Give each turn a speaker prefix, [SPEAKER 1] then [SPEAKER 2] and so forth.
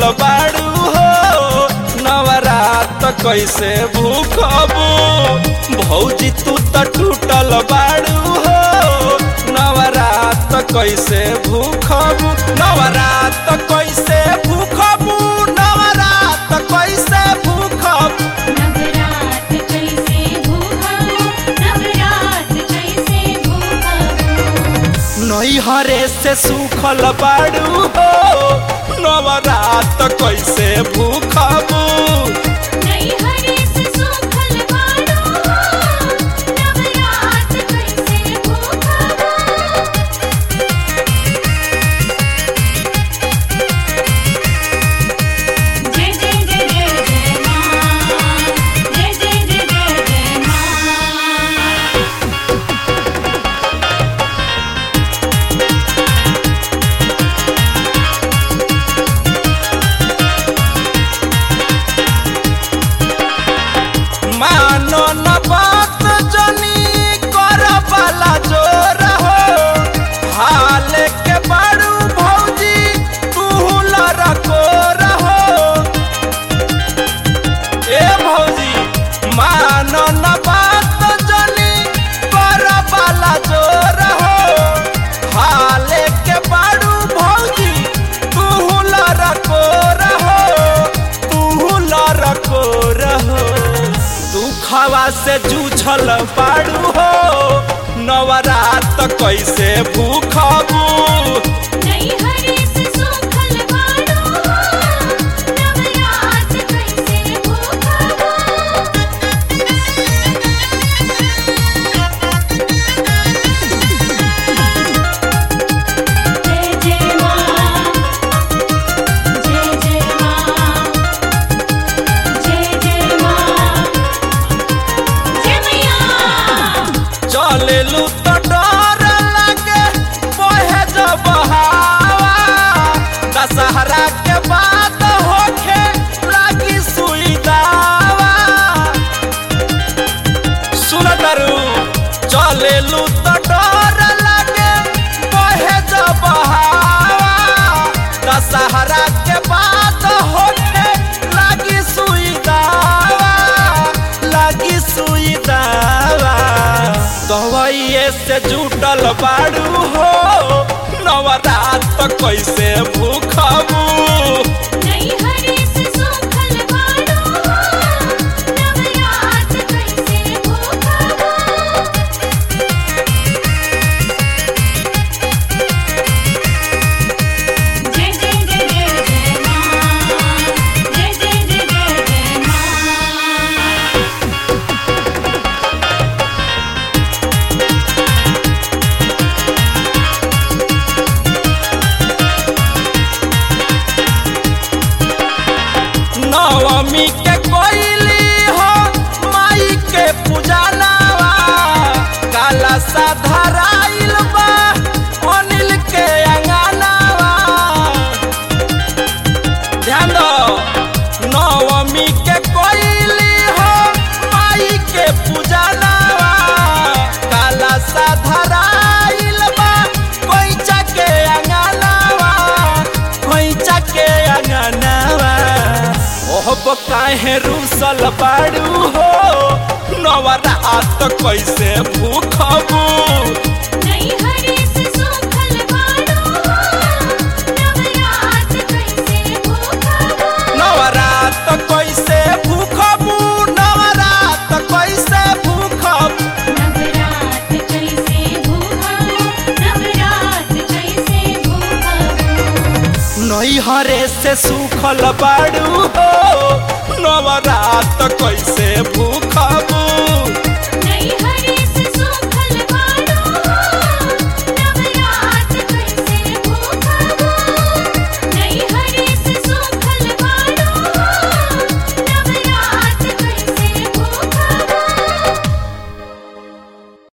[SPEAKER 1] बाड़ू हो नवरात कैसे भूखबू भौजी तू त टूटल बाड़ू हो नवरात कैसे भूखबू नवरात कैसे भूखबू नवरात कैसे भूखबू
[SPEAKER 2] नवरात कैसे भूखबो नवरात कैसे भूखबो
[SPEAKER 1] नैहरे से सूखल बाड़ू हो नवरात कैसे भूखबू
[SPEAKER 2] नहीं हरे से सूखल बाड़ो नवरात कैसे भूखबो जय जय जय जय जय मां जय जय जय जय जय मां
[SPEAKER 1] मानो न बात जनी कर वाला जोर हो हाल के बाड़ू भौजी तू लड़को रहो ए भौजी मानो न बात जनी कर वाला जोर हो हाल के बाड़ू भौजी तू लड़को रहो तू लड़को रहो दुखवा से जूझल बाड़ू हो नवरात कैसे भूखबू
[SPEAKER 2] नहीं हरे से सूखल बाड़ो नवरात कैसे भूखबो जय जय मां जय जय मां जय जय मां जय मैया
[SPEAKER 1] चलेलू तो डर लगे बहे जब हवा दशहरा के बाद होखे लागी सुई दावा सुन करू चलेलू तो डर लगे बहे जब हवा दशहरा के बाद होखे लागी सुई दावा लागी सुई दावा दवाइए से जुटल बाड़ू हो नवरात कैसे भूखबू
[SPEAKER 2] नहीं हरे से सूखल बाड़ो नवरात कैसे भूखबो जय जय जय जय जय मां जय जय जय जय जय मां
[SPEAKER 1] नवमी के कोइली हो माई के पूजनावा काला सा धराइल बा अनिल के अंगनावा ध्यान दो नवमी के कोइली हो माई के पूजनावा काला सा धराइल बा कोइचा के अंगनावा कोइचा के अंगनावा ओहब काहे रूसल बाड़ू हो नवरात कैसे भूखबू
[SPEAKER 2] नहीं हरे से सूखल बाड़ो नवरात कैसे भूखबो
[SPEAKER 1] नवरात कैसे भूखबू नवरात कैसे भूखबू
[SPEAKER 2] नवरात कैसे भूखबो नवरात कैसे भूखबो
[SPEAKER 1] नैहरे से सूखल बाड़ू हो नवरात कैसे